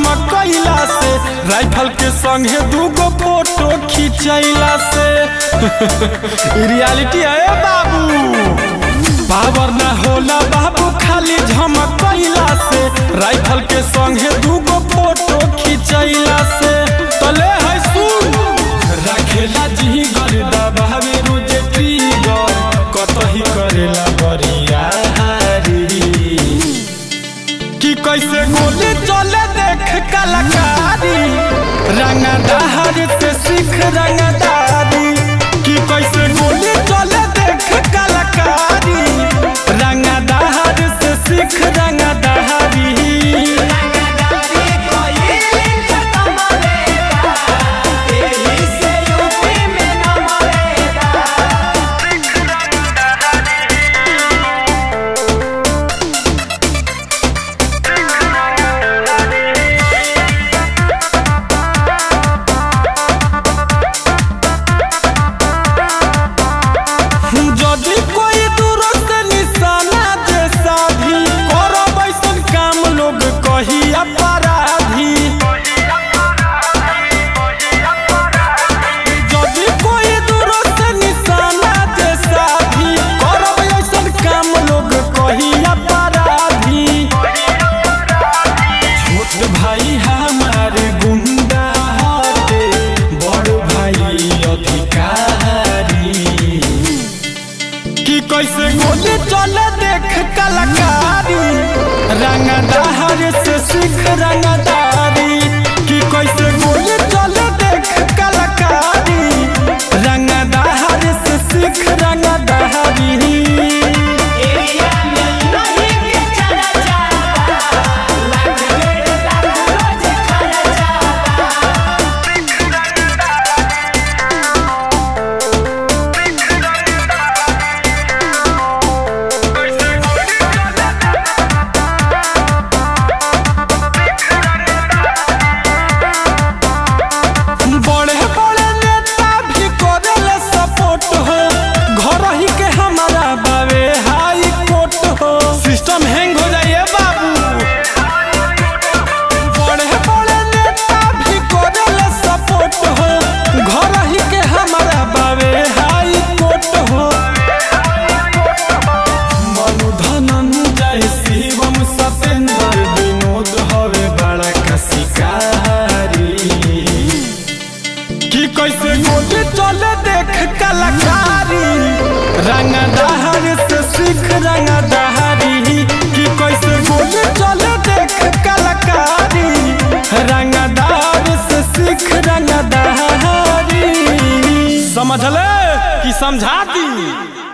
झमकैला से राइफल के संगे दूगो फोटो खिंचैला से ई रियलिटी है बाबू पावर ना होला बाबू खाली झमकैला से राइफल के संगे दूगो फोटो खिंचैला से तले है सुन रखेला जी गर्दा बावे रोजे ट्रिगर कतही करेला बरियारी कि कैसे गोली चले देख कलाकारी रंगदार से सीख रंगदारी कि कैसे गोली चले देख कलाकारी रंगदार से सीख रंगदारी जदि कोई दूर से निशाना जैसा भी करब ऐसन काम लोग कही अपराधी जदि कोई दूर से निशाना जैसा भी करब ऐसन काम लोग कही अपराधी छोट भाई हमारे गुंडा हटे बड़ भाई अधिकारी कि कैसे गोली चले देख कलाकारी रंगदार से सीख रंगदारी कि कैसे गोली चले देख कलाकारी रंगदार से सीख रंगदारी बड़े बड़े नेता भी करेले सपोर्ट हो घर ही के हमारा बावे हाई कोर्ट हो सिस्टम हैंग हो जाइए बाबू बड़े बड़े नेता भी करेले सपोर्ट हो घर ही के हमारा बावे हाई कोर्ट हो मनु धनंजय शिवम सतेंद्र विनोद हवे बड़ा का शिकारी कि कैसे गोली चले देख कलाकारी रंगदार से सीख रंगदारी कि कैसे गोली चले देख कलाकारी रंगदार से सीख रंगदारी समझले कि समझा दी